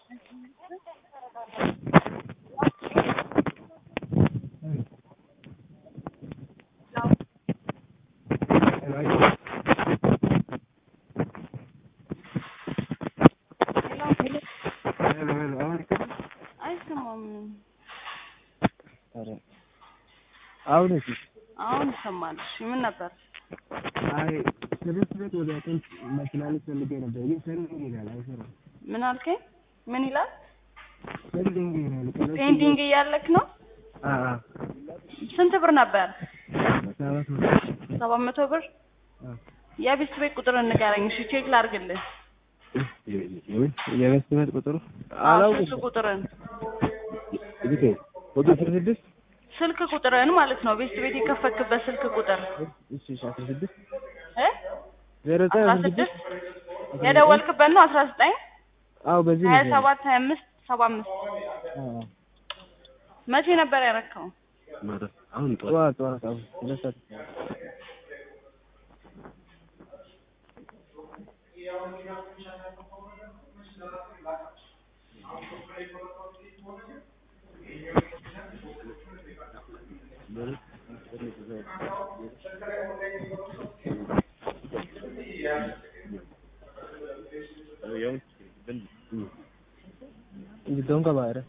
አይሰማም። አሁን እሺ፣ አሁን ይሰማል። እሺ ምን ነበር? አይ ስድስት ቤት ወደ ጥንት መኪናነት ፈልጌ ነበር፣ ግን ሰርቪንግ ይላል አይሰራም። ምን አልከኝ? ምን ይላል? ሰርቪንግ ይላል። ፔንዲንግ እያለክ ነው? አ አ ስንት ብር ነበር? ሰባት መቶ ሰባት መቶ ብር። አ የቤት ቤት ቁጥር ንገረኝ እሺ፣ ቼክ ላድርግልህ። የኢንቨስትመንት ቁጥሩ አዎ፣ አላውቅም። ስልክ ቁጥርን እዚህ ቁጥር ስድስት ስልክ ቁጥርን ማለት ነው። ቤት ቤት የከፈክበት ስልክ ቁጥር እሺ እሺ አስራ ስድስት እ ዜሮ ዘጠኝ አስራ አስራ ስድስት ስድስት የደወልክበት ነው። አስራ ዘጠኝ አዎ በዚህ ሀያ ነው ሰባት ሀያ አምስት ሰባ አምስት አዎ መቼ ነበር ያረከው? አሁን ጠዋት ጠዋት አሁን ሁለት ሰዓት Giddoon qabaadha.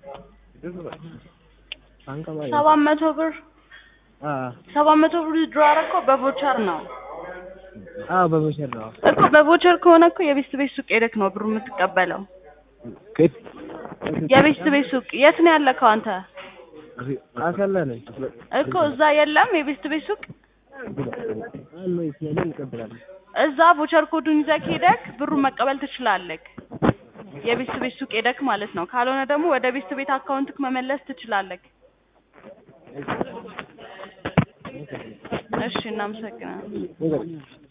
Kan qabaadha. ሰባት መቶ ብር አዎ ሰባት መቶ ብር ድሮ አረከው በቮቸር ነው አዎ በመሸር ነው። እኮ በቮቸር ከሆነ እኮ የቤት ቤት ሱቅ ሄደክ ነው ብሩ የምትቀበለው። ከት የቤት ቤት ሱቅ የት ነው ያለከው አንተ? አሰላ ነኝ። እኮ እዛ የለም የቤት ቤት ሱቅ አሎ ይስያለ እንቀበላለን። እዛ ቮቸር ኮዱን ይዘህ ሄደክ ብሩን መቀበል ትችላለህ። የቤት ቤት ሱቅ ሄደክ ማለት ነው። ካልሆነ ደግሞ ወደ ቤት ቤት አካውንትክ መመለስ ትችላለህ። እሺ፣ እናመሰግናለን።